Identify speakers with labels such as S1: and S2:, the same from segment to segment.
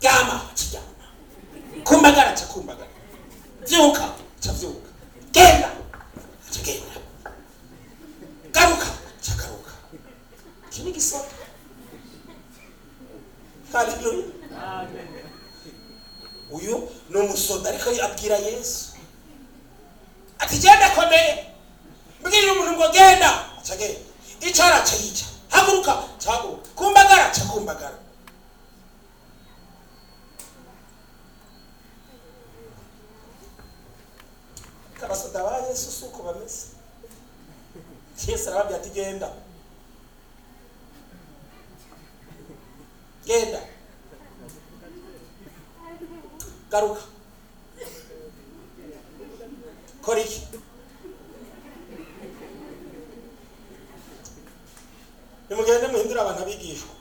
S1: ryama kiryama kumbagara ca kumbagara vyuka ca vyuka genda ca genda garuka ca garuka iki ni gisoto haleluya uyu ni umusoda ariko abwira yesu ati genda komeye mbwira umuntu ngo genda aca genda icara ca yica haguruka ca haguruka kumbagara ca kumbagara abasoda ba yesu si uko bameze yesu arababwira ati genda genda garuka kora iki nimugende muhindure abantu abigishwa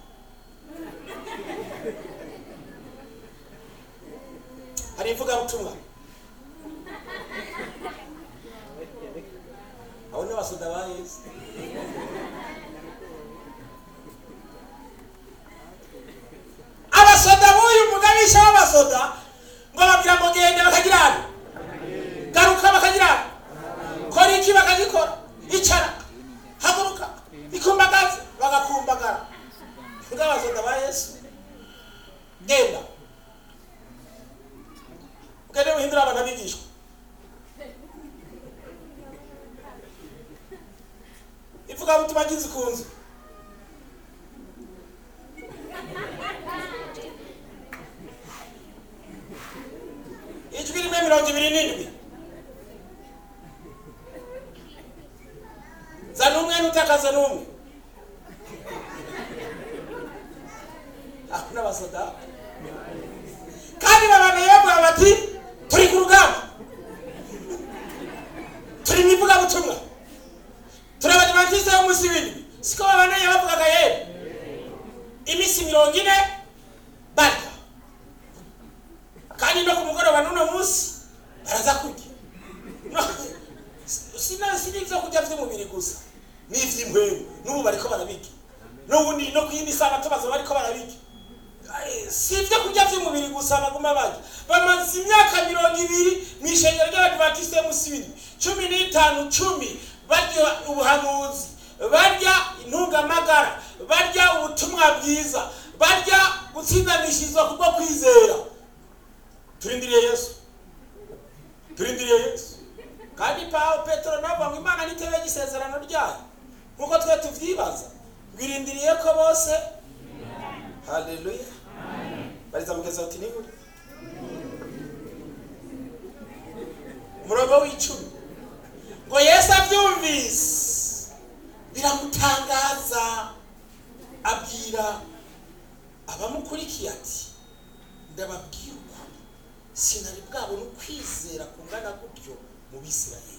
S1: hari ivugabutumwa abo ni abasoda ba yesu abasoda b'uyu mugabisha w'abasoda ngo babwira ngo gende bakagira hano garuka bakagira hano kora iki bakagikora icara haguruka ikumbagaze bagakumbagara bw'abasoda ba yesu genda mugende muhindure abantu abigishwa ivugabutumwa ry'inzu ku nzu ijwi rimwe mirongo ibiri n'indwi zana umwe n'utakaza n'umwe aho n'abasoda kandi babanaye bavuga bati turi ku rugamba turi mu ivugabutumwa turi abadivantisite b'umunsi w'indwi siko babanaye bavugaga yewe iminsi mirongo ine barya kandi no ku mugoroba n'uno munsi baraza kurya No, sina sina ibyo kurya by'umubiri gusa n'iby'impwemu n'ubu bariko barabirya n'ubundi no ku yindi saha tubaza bariko barabirya Ay, si ibyo kurya by'umubiri gusa baguma barya bamaze imyaka mirongo ibiri mu ishengero ry'abadivantisite y'umusibiri cumi n'itanu cumi barya ubuhanuzi barya intungamagara barya ubutumwa bwiza barya gutsindanishirizwa kubwo kwizera turindiriye yesu turindiriye yesu kandi pawo petero navuga ngo imana nitebe y'isezerano ryayo nk'uko twe tuvyibaza rwirindiriye ko bose haleluya bariza mugeza uti niburi umurongo w'icumi ngo yesu abyumvise biramutangaza abwira abamukurikiye ati ndababwira ukuri sinari bwabona ukwizera kungana gutyo mu bisirayeli